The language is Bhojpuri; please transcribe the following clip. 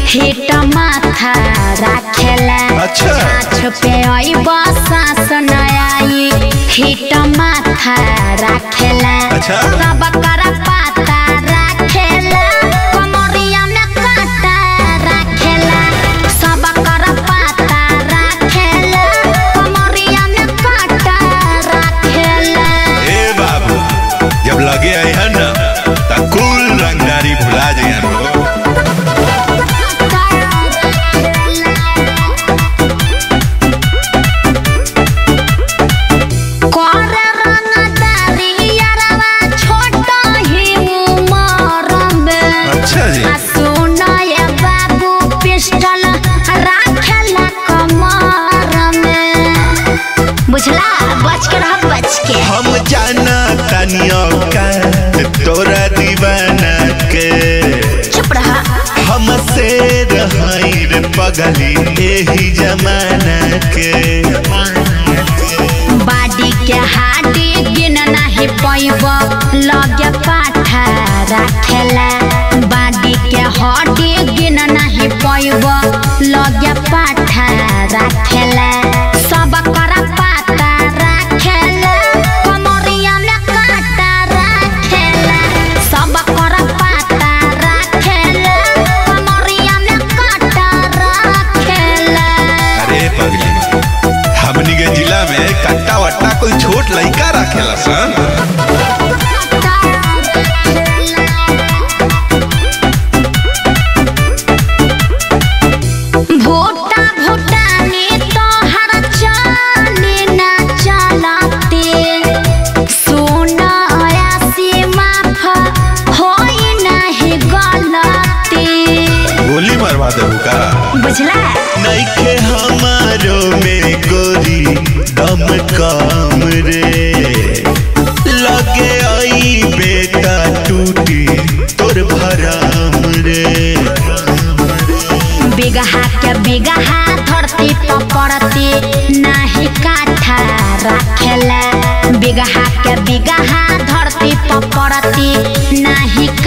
हिट माथा राखेला अच्छा। छाछ पे आई सास न आई हिट माथा राखेला अच्छा। सब कर पाता राखेला कमरिया में काटा राखेला सब कर पाता राखेला कमरिया में काटा राखेला ए बाबू जब लगे आई है ना तो कुल रंगदारी भुला जाइए लोग कर रंगदारी यारवा छोट ही उमर में अच्छा जी आ सुन ये बाबू पिस्टल राखेला कमर में बुझला बच के रह बच के हम जाना तनियो का तोरा दीवाना के चुप रहा हमसे रहाई रे पगली एही जमाना के बाडी के हाडी गिन नाही पैब लगे पाठा राखेला बाडी के हड्डी गिन नाही पैब लगे पाठा राखेला सब कर पाता राखेला कमरिया में काटा राखेला सब कर पाता राखेला कमरिया में काटा राखेला अरे पगली हमनी के जिला में कट्टा वट्टा कोई छोट लइका रखेला सन भोटा भोटानी तोहर चाली ना चलते सोना आयासी माफ होई नाही गलती गोली मरवा दे का बुझला नइखे हमारो में गोरी दम कम रे लगे आई बेटा टूटी तोर भराम रे बिगहा के बिगहा धरती पर पड़ती नाही काठा राखेला बिगहा के बिगहा धरती पर पड़ती नाही